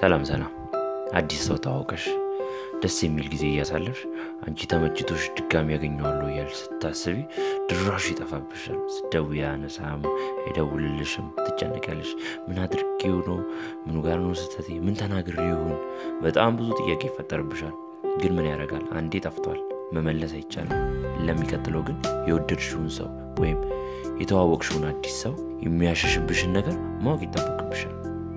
ሰላም ሰላም፣ አዲስ ሰው ተዋውቀሽ ደስ የሚል ጊዜ እያሳለፍሽ አንቺ ተመችቶሽ ድጋሚ ያገኘዋለሁ እያልሽ ስታስቢ ድራሹ ይጠፋብሻል። ስደውይ አያነሳም፣ አይደውልልሽም፣ ትጨነቂያለሽ። ምን አድርጌው ነው? ምኑ ጋር ነው ስህተቴ? ምን ተናግሬ ይሆን? በጣም ብዙ ጥያቄ ይፈጠርብሻል። ግን ምን ያደርጋል፣ አንዴ ጠፍቷል፣ መመለስ አይቻልም። ለሚቀጥለው ግን የወደድሽውን ሰው ወይም የተዋወቅሽውን አዲስ ሰው የሚያሸሽብሽን ነገር ማወቅ ይጠበቅብሻል።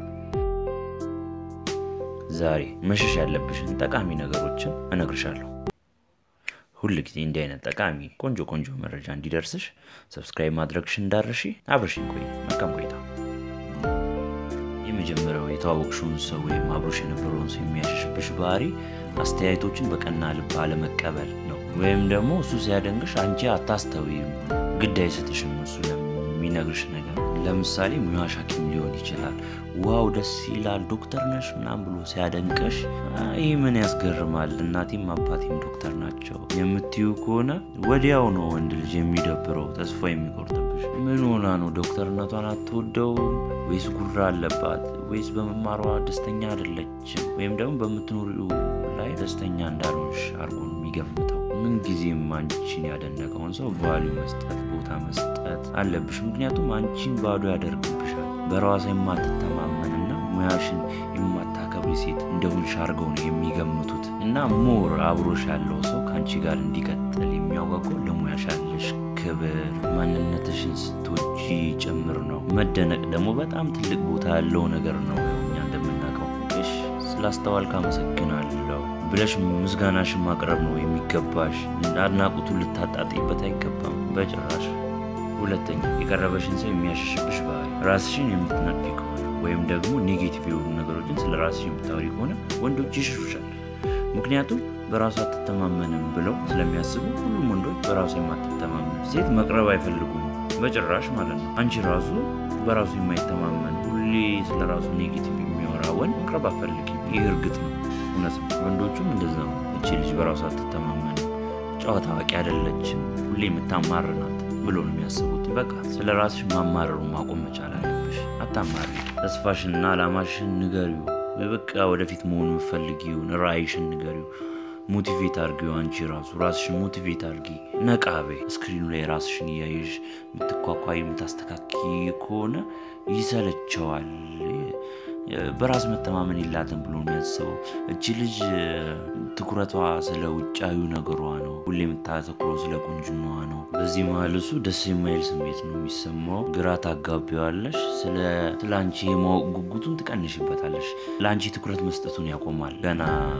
ዛሬ መሸሽ ያለብሽን ጠቃሚ ነገሮችን እነግርሻለሁ። ሁል ጊዜ እንዲህ አይነት ጠቃሚ ቆንጆ ቆንጆ መረጃ እንዲደርስሽ ሰብስክራይብ ማድረግሽ እንዳረሺ አብረሽኝ ቆይ። መልካም ቆይታ። የመጀመሪያው የተዋወቅሽውን ሰው ወይም አብሮሽ የነበረውን ሰው የሚያሸሽብሽ ባህሪ አስተያየቶችን በቀና ልብ አለመቀበል ነው። ወይም ደግሞ እሱ ሲያደንቅሽ አንቺ አታስተውይም፣ ግድ አይሰጥሽም እሱ ለሚነግርሽ ነገር። ለምሳሌ ሙያሽ ሐኪም ሊሆን ይችላል። ዋው ደስ ይላል ዶክተር ነሽ ምናም ብሎ ሲያደንቅሽ ይህ ምን ያስገርማል፣ እናቴም አባቴም ዶክተር ናቸው የምትዩ ከሆነ ወዲያው ነው ወንድ ልጅ የሚደብረው ተስፋ የሚቆርጥብሽ። ምን ሆና ነው ዶክተርነቷን አትወደውም? ወይስ ጉራ አለባት? ወይስ በመማሯ ደስተኛ አይደለችም? ወይም ደግሞ በምትኖሪው ላይ ደስተኛ እንዳልሆንሽ አድርጎ ነው የሚገምተው። ምንጊዜም አንቺን ያደነቀውን ሰው ቫሊዩ መስጠት ቦታ መስጠት አለብሽ። ምክንያቱም አንቺን ባዶ ያደርግብሻል። በራሷ የማትተማመንና ሙያሽን የማታከብሪ ሴት እንደሆንሽ አድርገው ነው የሚገምቱት። እና ሞር አብሮሽ ያለው ሰው ከአንቺ ጋር እንዲቀጥል የሚያጓጓው ለሙያሽ ያለሽ ክብር፣ ማንነትሽን ስትወጂ ጭምር ነው። መደነቅ ደግሞ በጣም ትልቅ ቦታ ያለው ነገር ነው። እኛ እንደምናውቀው እሽ ስላስተዋልክ አመሰግናለሁ ብለሽ ምስጋናሽን ማቅረብ ነው የሚገባሽ። አድናቆቱን ልታጣጤበት አይገባም በጭራሽ። ሁለተኛ የቀረበሽን ሰው የሚያሸሽብሽ ባህሪ፣ ራስሽን የምትነቅፊ ከሆነ ወይም ደግሞ ኔጌቲቭ የሆኑ ነገሮችን ስለ ራስሽ የምታወሪ ከሆነ ወንዶች ይሸሹሻል። ምክንያቱም በራሱ አትተማመንም ብለው ስለሚያስቡ ሁሉም ወንዶች በራሱ የማትተማመን ሴት መቅረብ አይፈልጉም በጭራሽ ማለት ነው። አንቺ ራሱ በራሱ የማይተማመን ሁሌ ስለ ራሱ ኔጌቲቭ የሚያወራ ወንድ መቅረብ አትፈልጊም። ይህ እርግጥ ነው፣ እውነት ነው። ወንዶቹም እንደዛ ነው። እቺ ልጅ በራሱ አትተማመን፣ ጨዋታ አዋቂ አይደለችም፣ ሁሌ የምታማር ናት ብሎ ነው የሚያስቡት። በቃ ስለ ራስሽ ማማረሩ ማቆም መቻል አለብሽ። አታማሪ። ተስፋሽንና አላማሽን ንገሪው። በቃ ወደፊት መሆን የምትፈልጊውን ራዕይሽን ንገሪው። ሞቲቬት አርጊው። አንቺ ራሱ ራስሽን ሞቲቬት አርጊ። ነቃቤ ስክሪኑ ላይ ራስሽን እያየሽ የምትኳኳይ የምታስተካኪ ከሆነ ይሰለቸዋል። በራስ መተማመን የላትም ብሎ የሚያስበው እቺ ልጅ ትኩረቷ ስለ ውጫዊ ነገሯ ነው። ሁሌ የምታተኩረው ስለ ቁንጅናዋ ነው። በዚህ መሀል እሱ ደስ የማይል ስሜት ነው የሚሰማው። ግራ ታጋቢዋለሽ። ስለ አንቺ የማወቅ ጉጉቱን ትቀንሽበታለሽ። ለአንቺ ትኩረት መስጠቱን ያቆማል። ገና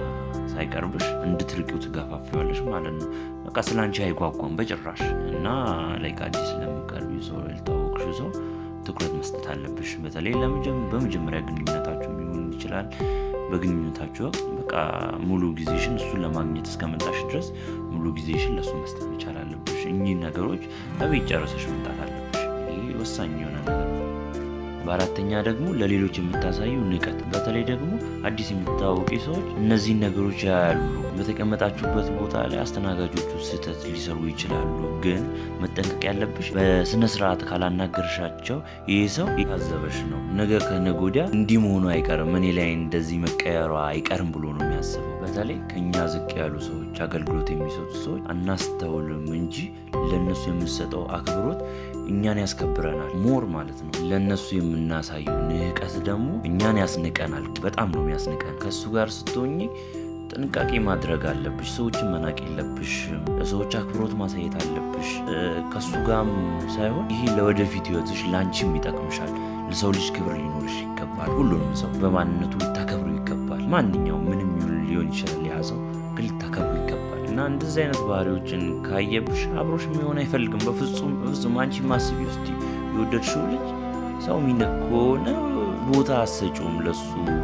ሳይቀርብሽ እንድትርቂው ትገፋፊዋለሽ ማለት ነው። በቃ ስለ አንቺ አይጓጓም በጭራሽ እና ላይክ አዲስ ለምቀርቢ ሰው ልታወቅሽ ሰው ትኩረት መስጠት አለብሽ። በተለይ በመጀመሪያ ግንኙነታችሁ ሊሆን ይችላል። በግንኙነታችሁ ወቅት በቃ ሙሉ ጊዜሽን እሱን ለማግኘት እስከመጣሽ ድረስ ሙሉ ጊዜሽን ለእሱ መስጠት መቻል አለብሽ። እኚህ ነገሮች በቤት ጨረሰሽ መምጣት አለብሽ። ይህ ወሳኝ የሆነ ነገር ነው። በአራተኛ ደግሞ ለሌሎች የምታሳዩ ንቀት። በተለይ ደግሞ አዲስ የምታዋወቂ ሰዎች እነዚህን ነገሮች ያያሉ። በተቀመጣችሁበት ቦታ ላይ አስተናጋጆቹ ስህተት ሊሰሩ ይችላሉ። ግን መጠንቀቅ ያለብሽ በስነ ስርዓት ካላናገርሻቸው ይህ ሰው የታዘበሽ ነው። ነገ ከነገ ወዲያ እንዲህ መሆኑ አይቀርም፣ እኔ ላይ እንደዚህ መቀየሯ አይቀርም ብሎ ነው የሚያስበው። በተለይ ከኛ ዝቅ ያሉ ሰዎች፣ አገልግሎት የሚሰጡ ሰዎች አናስተውልም እንጂ ለእነሱ የምንሰጠው አክብሮት እኛን ያስከብረናል ሞር ማለት ነው። ለእነሱ የምናሳየው ንቀት ደግሞ እኛን ያስንቀናል። በጣም ነው የሚያስንቀን። ከእሱ ጋር ስትሆኚ ጥንቃቄ ማድረግ አለብሽ። ሰዎችን መናቅ የለብሽም። ለሰዎች አክብሮት ማሳየት አለብሽ። ከሱ ጋርም ሳይሆን ይህ ለወደፊት ህይወትሽ ለአንቺም ይጠቅምሻል። ለሰው ልጅ ክብር ሊኖርሽ ይገባል። ሁሉንም ሰው በማንነቱ ልታከብሩ ይገባል። ማንኛውም ምንም ሊሆን ይችላል። ያ ሰው ግን ልታከብሩ ይገባል። እና እንደዚህ አይነት ባህሪዎችን ካየብሽ አብሮሽ የሚሆን አይፈልግም። በፍጹም በፍጹም። አንቺ ማስቢ ውስጥ የወደድሽው ልጅ ሰው የሚንቅ ከሆነ ቦታ አሰጪውም ለሱ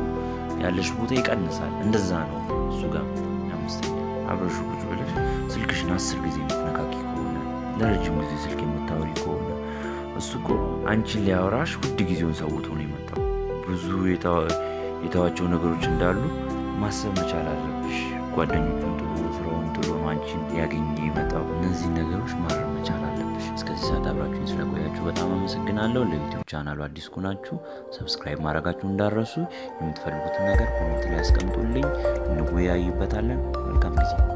ያለሽ ቦታ ይቀንሳል። እንደዛ ነው እሱ ጋር። አምስተኛ አብረሹ ቁጭ ብለሽ ስልክሽን አስር ጊዜ የምትነካኪ ከሆነ ለረጅም ጊዜ ስልክ የምታወሪ ከሆነ እሱ እኮ አንቺን ሊያወራሽ ውድ ጊዜውን ሰውቶ ነው የመጣው። ብዙ የተዋቸው ነገሮች እንዳሉ ማሰብ መቻል አለብሽ። ጓደኞቹን ጥሎ ስራውን ጥሎ ነው አንቺን ያገኘ የመጣው። እነዚህ ነገሮች ማረም መቻል አለብሽ። እስከዚህ ሰዓት አብራችሁኝ ስለቆያችሁ በጣም አመሰግናለሁ። ለዩቲዩብ ቻናሉ አዲስ ከሆናችሁ ሰብስክራይብ ማድረጋችሁ እንዳረሱ። የምትፈልጉትን ነገር ኮሜንት ላይ ያስቀምጡልኝ፣ እንወያይበታለን። መልካም ጊዜ